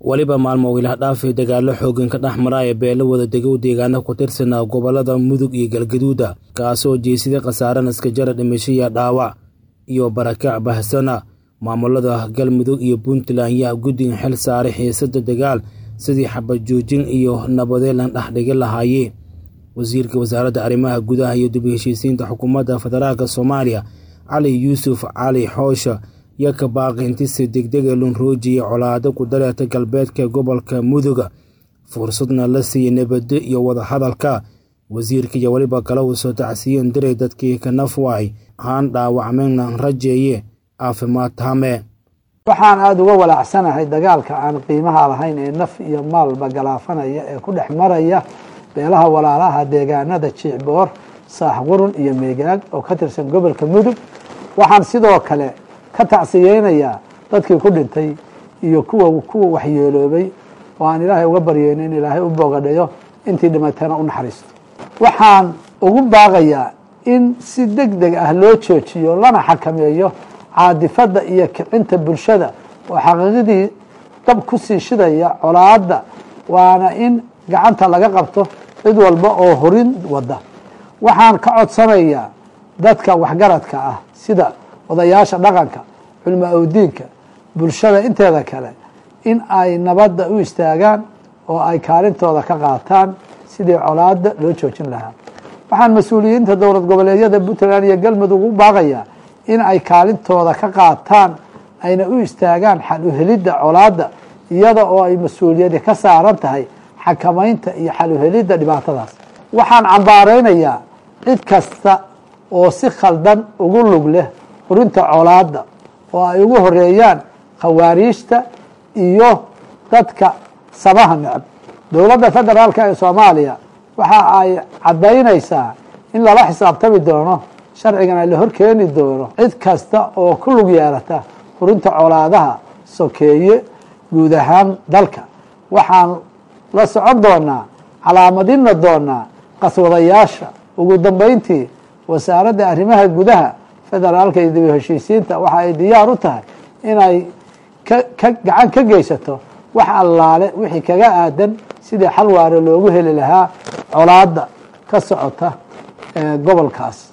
weliba maalmo wiilahdhaafay dagaalo xoogan ka dhex maraya beelo wada degow deegaano ku tirsanaa gobolada mudug iyo galgaduuda kaasoo jeesiday khasaare naskajara dhimashiya dhaawac iyo barakac bahsana maamulada galmudug iyo puntland yaa guddigan xil saaray xiisada dagaal sidii xabajoojin iyo nabadeelan dhexdhigi lahaayee wasiirka wasaaradda arrimaha gudaha iyo dib u heshiisiinta xukuumadda federaalk soomaaliya cali yuusuf cali xoosha iyo ka baaqintisi degdega lunroojiya colaado ku dareerta galbeedka gobolka muduga fursadna la siiyey nabaddo iyo wadahadalka wasiirka iyo weliba kale uu soo tacsiyen diray dadkii ka nafwaay haan dhaawacmayna rajeeye caafimaad tame waxaan aada uga walaacsanahay dagaalka aan qiimaha lahayn ee naf iyo maalba galaafanaya ee ku dhex maraya beelaha walaalaha deegaanada jiicboor saaxqurun iyo meegaag oo ka tirsan gobolka mudug waxaan sidoo kale ka tacsiyeynayaa dadkii ku dhintay iyo kuwa kuwa waxyeeloobay oo aan ilaahay uga baryeyno in ilaahay u boogadhayo intii dhimatana u naxariisto waxaan ugu baaqayaa in si deg deg ah loo joojiyo lana xakameeyo caadifadda iyo kicinta bulshada oo xaqiiqadii dab ku sii shidaya colaadda waana in gacanta laga qabto cid walba oo horin wada waxaan ka codsanayaa dadka waxgaradka ah sida odayaasha dhaqanka culmo awdiinka bulshada inteeda kale in ay nabadda u istaagaan oo ay kaalintooda ka qaataan sidii colaadda loo joojin lahaa waxaan mas-uuliyiinta dowlad goboleedyada puntland iyo galmudug u baaqayaa in ay kaalintooda ka qaataan ayna u istaagaan xal uhelidda colaadda iyada oo ay mas-uuliyadi ka saaran tahay xakamaynta iyo xal uhelidda dhibaatadaas waxaan cambaaraynayaa cid kasta oo si khaldan ugu lug leh hurinta colaadda oo ay ugu horeeyaan khawaariijta iyo dadka samaha necab dowladda federaalka ee soomaaliya waxa ay caddaynaysaa in lala xisaabtami doono sharcigana la horkeeni doono cid kasta oo ku lug yeelata hurinta colaadaha sokeeye guud ahaan dalka waxaan la socon doonaa calaamadina doonaa qaswadayaasha ugu dambeyntii wasaaradda arrimaha gudaha federaalka iyo dib u heshiisiinta waxa ay diyaar u tahay inay ka gacan ka geysato wax allaale wixii kaga aadan sidii xal waare loogu heli lahaa colaadda ka socota gobolkaas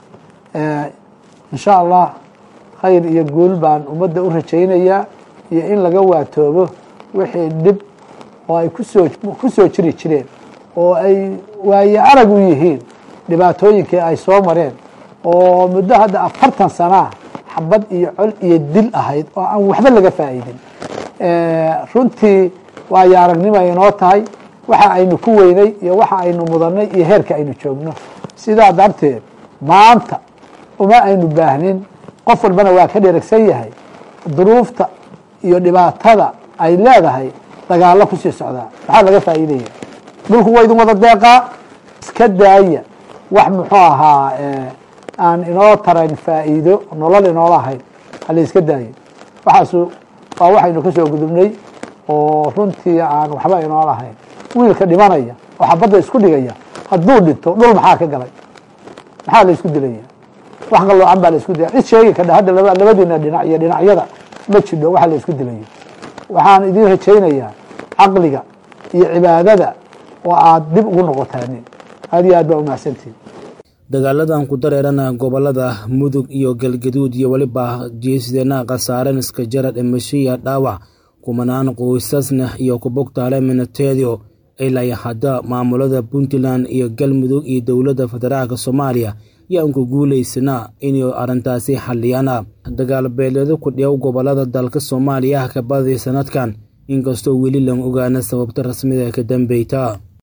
insha allah khayr iyo guul baan ummadda u rajaynayaa iyo in laga waatoobo wixii dhib oo ay kusoo ku soo jiri jireen oo ay waaye arag u yihiin dhibaatooyinkii ay soo mareen oo muddo hadda afartan sanaa xabad iyo col iyo dil ahayd oo aan waxba laga faa'iidin runtii waayo aragnimo inoo tahay waxa aynu ku weynay iyo waxa aynu mudannay iyo heerka aynu joogno sidaa darteed maanta uma aynu baahnin qof walbana waa ka dheragsan yahay duruufta iyo dhibaatada ay leedahay dagaallo kusii socdaa maxaa laga faa'iidaya dhulku waa idin wada deeqaa iska daaya wax muxuu ahaa aan inoo tarayn faa'iido nolol inoola ahayn hala iska daayo waxaasu waa waxaynu ka soo gudubnay oo runtii aan waxba inoola ahayn wiilka dhimanaya oo xabadda isku dhigaya hadduu dhinto dhul maxaa ka galay maxaa la isku dilaya wax qaloocan baa la isku dilaya cid sheegi kadha hadda labadiina dhinac iyo dhinacyada ma jidho waxa la isku dilayo waxaan idiin rajaynayaa caqliga iyo cibaadada oo aad dib ugu noqotaanin aad iyo aad baa umahadsantihin dagaaladan ku dareerana gobolada mudug iyo galgaduud iyo weliba jeesideena khasaaren iska jara dhimashiya dhaawac kumanaan qoysasna iyo kubogtaale minateedio ilaa hadda maamulada puntland iyo galmudug iyo dowladda federaalk soomaaliya yaan ku guulaysana inay arrintaasi xaliyana dagaal beeleedo ku dhiyaw gobolada dalka soomaaliya ka badaya sanadkan inkastoo weli lan ogaana sababta rasmida ka dambeyta